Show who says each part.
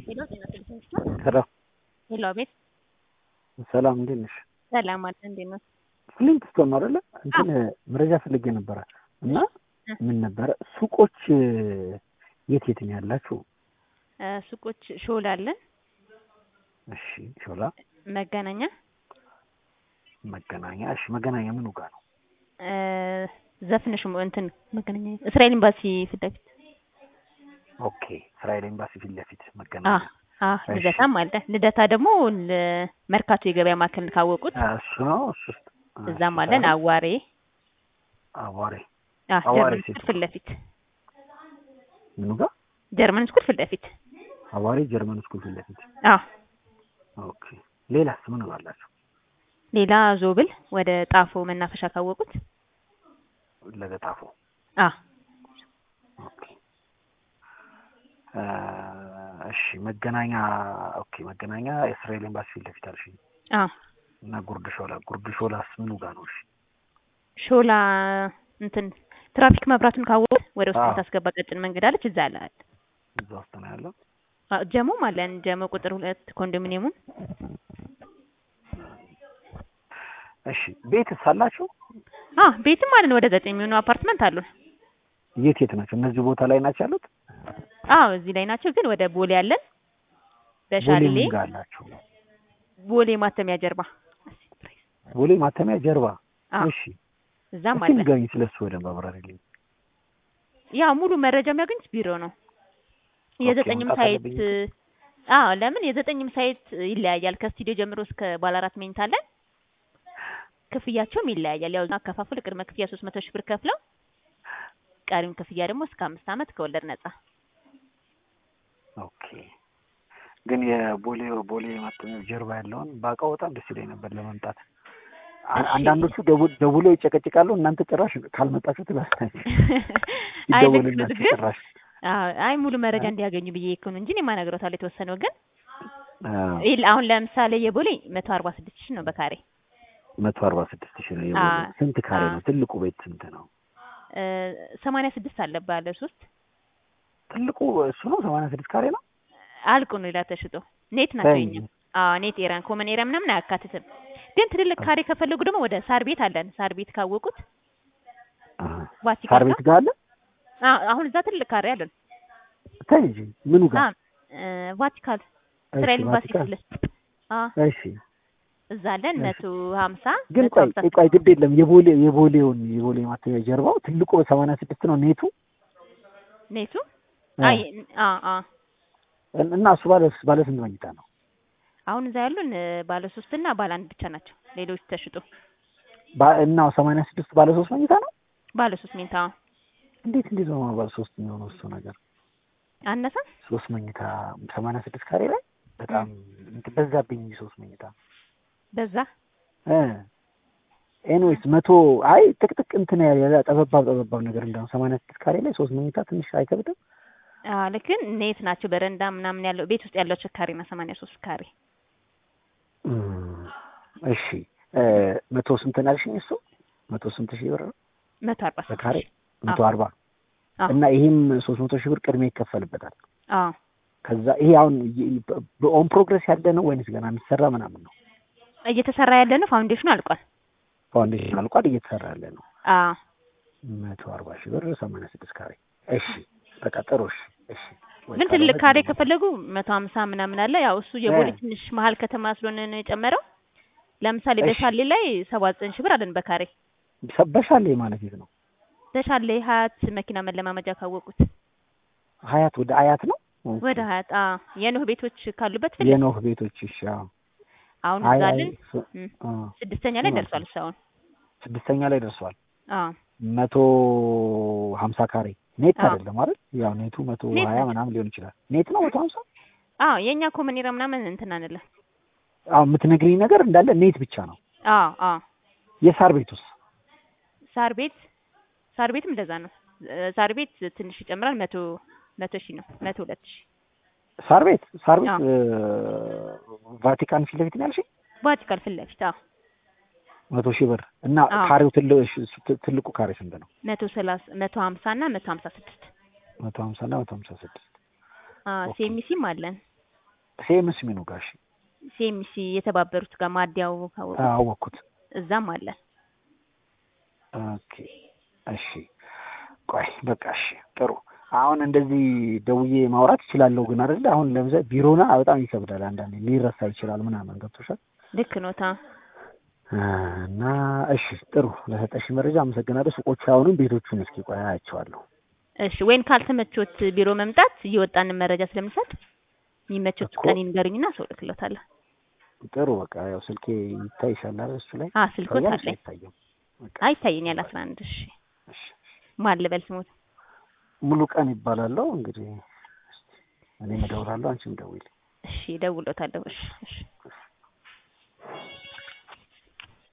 Speaker 1: ሄሎ ጤና ይስጥልኝ ስማ
Speaker 2: ሄሎ
Speaker 1: ሄሎ አቤት
Speaker 2: ሰላም እንዴት ነሽ?
Speaker 1: ሰላም አለ እንዴት ነው?
Speaker 2: ፍሊንት ስቶን ነው አይደለ? እንትን መረጃ ፈልጌ ነበረ እና
Speaker 1: እ።
Speaker 2: ምን ነበረ ሱቆች የት የት ነው ያላችሁ?
Speaker 1: እ፣ ሱቆች ሾላ አለን፣
Speaker 2: እሺ ሾላ፣
Speaker 1: መገናኛ
Speaker 2: መገናኛ። እሺ መገናኛ ምኑ ጋር ነው?
Speaker 1: እ፣ ዘፍንሽ ሞ- እንትን መገናኛ እስራኤል ኤምባሲ ፊት ለፊት
Speaker 2: ኦኬ እስራኤል ኤምባሲ ፊት ለፊት
Speaker 1: አ
Speaker 2: መገናኛ።
Speaker 1: አ
Speaker 2: እሺ።
Speaker 1: ልደታም አለ። ልደታ ደግሞ ል- መርካቶ የገበያ ማዕከል ካወቁት
Speaker 2: አ፣ እሱ ነው እሱ ውስጥ አ፣
Speaker 1: እዛም
Speaker 2: እሱ
Speaker 1: አለን።
Speaker 2: ጋር
Speaker 1: አዋሬ
Speaker 2: አዋሬ
Speaker 1: አ
Speaker 2: አዋሬ
Speaker 1: ጀርመን
Speaker 2: ሴት
Speaker 1: ስኩል ፊት ለፊት
Speaker 2: ምኑ ጋር?
Speaker 1: ጀርመን ስኩል ፊት ለፊት
Speaker 2: አዋሬ ጀርመን ስኩል ፊት ለፊት።
Speaker 1: አ
Speaker 2: ኦኬ ሌላስ ምኑ አላችሁ?
Speaker 1: ሌላ ዞብል ወደ ጣፎ መናፈሻ ካወቁት
Speaker 2: ለገጣፎ
Speaker 1: አ
Speaker 2: ኦኬ አ፣ እሺ መገናኛ ኦኬ መገናኛ የእስራኤል ኤምባሲ ፊት ለፊት አልሽኝ
Speaker 1: አ
Speaker 2: እና ጉርድ ሾላ ጉርድ ሾላስ ምኑ ጋር ነው? እሺ
Speaker 1: ሾላ እንትን ትራፊክ መብራቱን ካወቁት ወደ ውስጥ
Speaker 2: አዎ።
Speaker 1: የምታስገባ ቀጭን መንገድ አለች። እዛ አለ
Speaker 2: እዛ ውስጥ ነው ያለው።
Speaker 1: አ፣ ጀሞም አለን። ጀሞ ቁጥር ሁለት ኮንዶሚኒየሙን
Speaker 2: እሺ ቤትስ አላችሁ?
Speaker 1: አ ቤትም አለን። ወደ ዘጠኝ የሚሆኑ አፓርትመንት አሉን።
Speaker 2: የት የት ናቸው? እነዚህ ቦታ ላይ ናቸው ያሉት?
Speaker 1: አዎ እዚህ ላይ ናቸው። ግን ወደ ቦሌ አለን።
Speaker 2: ቦሌ
Speaker 1: በሻሌ
Speaker 2: ምን ጋር አላችሁ?
Speaker 1: ቦሌ ማተሚያ ጀርባ
Speaker 2: ቦሌ ማተሚያ ጀርባ።
Speaker 1: አዎ
Speaker 2: እሺ
Speaker 1: እዛም
Speaker 2: እስኪ
Speaker 1: አለ።
Speaker 2: ንገሪኝ ስለሱ በደንብ አብራሪልኝ።
Speaker 1: ያ ሙሉ መረጃ የሚያገኙት ቢሮ ነው። የዘጠኝም
Speaker 2: መምጣት
Speaker 1: ሳይት
Speaker 2: አለብኝ?
Speaker 1: አዎ ለምን የዘጠኝም ሳይት ይለያያል። ከስቱዲዮ ጀምሮ እስከ ባለ አራት መኝታ አለን። ክፍያቸውም ይለያያል። ያው አከፋፈል ቅድመ ክፍያ ሶስት መቶ ሺህ ብር ከፍለው ቀሪውን ክፍያ ደግሞ እስከ አምስት ዓመት ከወለድ ነጻ።
Speaker 2: ኦኬ ግን የቦሌ ቦሌ ማተሚያ ጀርባ ያለውን ባውቀው በጣም ደስ ይለኝ ነበር ለመምጣት። አ-
Speaker 1: እሺ።
Speaker 2: አንዳንዶቹ ደቡ- ደውለው ይጨቀጭቃሉ። እናንተ ጭራሽ ካልመጣችሁ ትላላችሁ።
Speaker 1: አይ ልክ ነው
Speaker 2: ይደወልላችሁ
Speaker 1: ግን
Speaker 2: ጭራሽ
Speaker 1: አዎ አይ ሙሉ መረጃ እንዲያገኙ ብዬ እኮ ነው እንጂ እኔማ እነግሮታለሁ የተወሰነው ግን
Speaker 2: አዎ።
Speaker 1: ይል አሁን ለምሳሌ የቦሌ መቶ አርባ ስድስት ሺህ ነው በካሬ
Speaker 2: መቶ አርባ ስድስት ሺህ ነው የቦሌ።
Speaker 1: አ-
Speaker 2: ስንት ካሬ
Speaker 1: አ-
Speaker 2: ነው? ትልቁ ቤት ስንት ነው?
Speaker 1: ሰማንያ ስድስት አለ ባለ ሶስት
Speaker 2: ትልቁ እሱ ነው ሰማንያ ስድስት ካሬ ነው።
Speaker 1: አልቁ ነው ሌላ ተሽጦ ኔት ናቸው
Speaker 2: ተይ
Speaker 1: የኛ
Speaker 2: እንጂ።
Speaker 1: አዎ ኔት ኤሪያን ኮመን ኤሪያ ምናምን አያካትትም ግን ትልልቅ ካሬ ከፈለጉ ደግሞ ወደ ሳር ቤት አለን ሳር ቤት ካወቁት
Speaker 2: አሃ።
Speaker 1: ቫቲካን
Speaker 2: ሳር
Speaker 1: ጋር
Speaker 2: ቤት ጋር አለ።
Speaker 1: አዎ አሁን እዛ ትልቅ ካሬ አለን
Speaker 2: ተይ እንጂ ምኑ ጋር?
Speaker 1: አዎ እ፣ ቫቲካን
Speaker 2: እሺ፣
Speaker 1: እስራኤል ኤምባሲ
Speaker 2: ቫቲካን።
Speaker 1: ፊት ለፊት አዎ
Speaker 2: እሺ
Speaker 1: እዛ አለን
Speaker 2: እሺ።
Speaker 1: መቶ ሀምሳ
Speaker 2: ግን
Speaker 1: መቶ
Speaker 2: ቆይ
Speaker 1: ሀምሳ
Speaker 2: ቆይ ግድ የለም የቦሌ የቦሌውን የቦሌ ማተሚያ ጀርባው ትልቁ በሰማንያ ስድስት ነው ኔቱ
Speaker 1: ኔቱ
Speaker 2: አ።
Speaker 1: አይ አ አ
Speaker 2: እና እሱ ባለ ባለ ስንት መኝታ ነው?
Speaker 1: አሁን እዛ ያሉን እ፣ ባለ ሶስት እና ባለ አንድ ብቻ ናቸው ሌሎች ተሽጦ
Speaker 2: ባ- እና ሰማንያ ስድስት ባለ ሶስት መኝታ ነው።
Speaker 1: ባለ ሶስት መኝታ
Speaker 2: እንዴት እንዴት ነው ባለ ሶስት የሚሆነው እሱ ነገር?
Speaker 1: አነሰ
Speaker 2: ሶስት መኝታ ሰማንያ ስድስት ካሬ ላይ በጣም እንትን በዛብኝ እንጂ ሶስት መኝታ
Speaker 1: በዛ
Speaker 2: እ ኤኒዌይስ መቶ አይ ጥቅጥቅ እንትን ያለ ጠበባብ ጠበባብ ነገር እንደው ሰማንያ ስድስት ካሬ ላይ ሶስት መኝታ ትንሽ አይከብድም?
Speaker 1: አ ልክን ኔት ናቸው በረንዳ ምናምን ያለው ቤት ውስጥ ያለው ካሬ እና ሰማንያ ሶስት ካሬ
Speaker 2: እም፣ እሺ እ መቶ ስንት ነው ያልሽኝ? እሱ መቶ ስንት ሺህ ብር ነው
Speaker 1: መቶ አርባ ስድስት
Speaker 2: በካሬ
Speaker 1: ሺህ።
Speaker 2: መቶ
Speaker 1: አዎ።
Speaker 2: አርባ
Speaker 1: አዎ
Speaker 2: እና ይሄም ሶስት መቶ ሺህ ብር ቅድሚያ ይከፈልበታል።
Speaker 1: አዎ
Speaker 2: ከዛ ይሄ አሁን በኦን ፕሮግረስ ያለ ነው ወይንስ ገና የሚሰራ ምናምን ነው?
Speaker 1: እየተሰራ ያለ ነው ፋውንዴሽኑ አልቋል
Speaker 2: ፋውንዴሽን አልቋል፣ እየተሰራ ያለ ነው።
Speaker 1: አዎ
Speaker 2: መቶ አርባ ሺህ ብር ሰማንያ ስድስት ካሬ። እሺ በቃ ጥሩ። እሺ እሺ። ወይ
Speaker 1: ግን ትልቅ
Speaker 2: ካልሆነ
Speaker 1: ካሬ
Speaker 2: ግን-
Speaker 1: ከፈለጉ መቶ ሀምሳ ምናምን አለ ያው እሱ የቦሌ
Speaker 2: እ።
Speaker 1: ትንሽ መሀል ከተማ ስለሆነ ነው የጨመረው ለምሳሌ
Speaker 2: እሺ።
Speaker 1: በሻሌ ላይ ሰባ ዘጠኝ ሺህ ብር አለን በካሬ
Speaker 2: ሰ- በሻሌ ማለት የት ነው?
Speaker 1: በሻሌ ሀያት መኪና መለማመጃ ካወቁት
Speaker 2: ሀያት ወደ አያት ነው። ኦኬ።
Speaker 1: ወደ ሀያት አ የኖህ ቤቶች ካሉበት ፊት ለፊት
Speaker 2: የኖህ ቤቶች። እሺ አዎ።
Speaker 1: አሁን
Speaker 2: አይ
Speaker 1: እዛ
Speaker 2: አይ
Speaker 1: አለን
Speaker 2: ስ-
Speaker 1: እም፣
Speaker 2: አ፣
Speaker 1: ስድስተኛ ላይ
Speaker 2: ምን
Speaker 1: ደርሷል እሱ አሁን
Speaker 2: ስድስተኛ ላይ ደርሷል።
Speaker 1: አዎ
Speaker 2: መቶ ሀምሳ ካሬ ኔት
Speaker 1: አዎ።
Speaker 2: አይደለም አይደል? ያው ኔቱ መቶ
Speaker 1: ኔት
Speaker 2: ሀያ
Speaker 1: ነው።
Speaker 2: ምናምን ሊሆን ይችላል። ኔት ነው መቶ ሀምሳ
Speaker 1: አዎ የኛ ኮመን ኤሪያ ምናምን እንትን አንለ
Speaker 2: አሁን የምትነግሪኝ ነገር እንዳለ ኔት ብቻ ነው።
Speaker 1: አዎ አዎ
Speaker 2: የሳር ቤቱስ?
Speaker 1: ሳር ቤት ሳር ቤትም እንደዛ ነው እ፣ ሳር ቤት ትንሽ ይጨምራል መቶ መቶ ሺህ ነው መቶ ሁለት ሺህ
Speaker 2: ሳር ቤት ሳር ቤት
Speaker 1: አዎ።
Speaker 2: እ፣ ቫቲካን ፊት ለፊት ነው ያልሽኝ?
Speaker 1: ቫቲካል ፊት ለፊት አዎ
Speaker 2: መቶ ሺህ ብር እና
Speaker 1: አዎ።
Speaker 2: ካሬው ትል- እሺ፣ ት- ትልቁ ካሬ ስንት ነው?
Speaker 1: መቶ ሰላሳ መቶ ሀምሳ እና መቶ ሀምሳ ስድስት
Speaker 2: መቶ ሀምሳ እና መቶ ሀምሳ ስድስት ኦኬ።
Speaker 1: ሴሚሲም አለን
Speaker 2: ሴምስ ሚኑ ጋር እሺ
Speaker 1: ሲኤምሲ የተባበሩት ጋር ማዲያው ካወቁ
Speaker 2: አወኩት።
Speaker 1: እዛም አለ።
Speaker 2: ኦኬ እሺ ቆይ በቃ እሺ ጥሩ። አሁን እንደዚህ ደውዬ ማውራት እችላለሁ ግን አይደለ? አሁን ለምሳሌ ቢሮና በጣም ይከብዳል። አንዳንዴ ሊረሳ ይችላል ምናምን ገብቶሻል።
Speaker 1: ልክ ኖታ።
Speaker 2: እና እሺ ጥሩ ለሰጠሽ መረጃ አመሰግናለሁ። ሱቆቹ አሁንም ቤቶቹን እስኪ ቆይ አያቸዋለሁ።
Speaker 1: እሺ ወይም ካልተመቾት ቢሮ መምጣት እየወጣን መረጃ ስለምንሰጥ የሚመቾት
Speaker 2: እኮ።
Speaker 1: ቀን ይንገሩኝና ሰው ልክሎታለሁ።
Speaker 2: ጥሩ በቃ ያው ስልኬ ይታይሻል አይደል? እሱ ላይ
Speaker 1: አ ስልኮት
Speaker 2: ይታያል?
Speaker 1: አለኝ።
Speaker 2: አይታይም? በቃ
Speaker 1: አይታየኛል። አስራ አንድ እሺ
Speaker 2: እሺ
Speaker 1: ማን ልበል ስሞት?
Speaker 2: ሙሉ ቀን ይባላለሁ። እንግዲህ እኔ እደውላለሁ፣ አንቺም ደውይልኝ።
Speaker 1: እሺ እደውልሎታለሁ። እሺ እሺ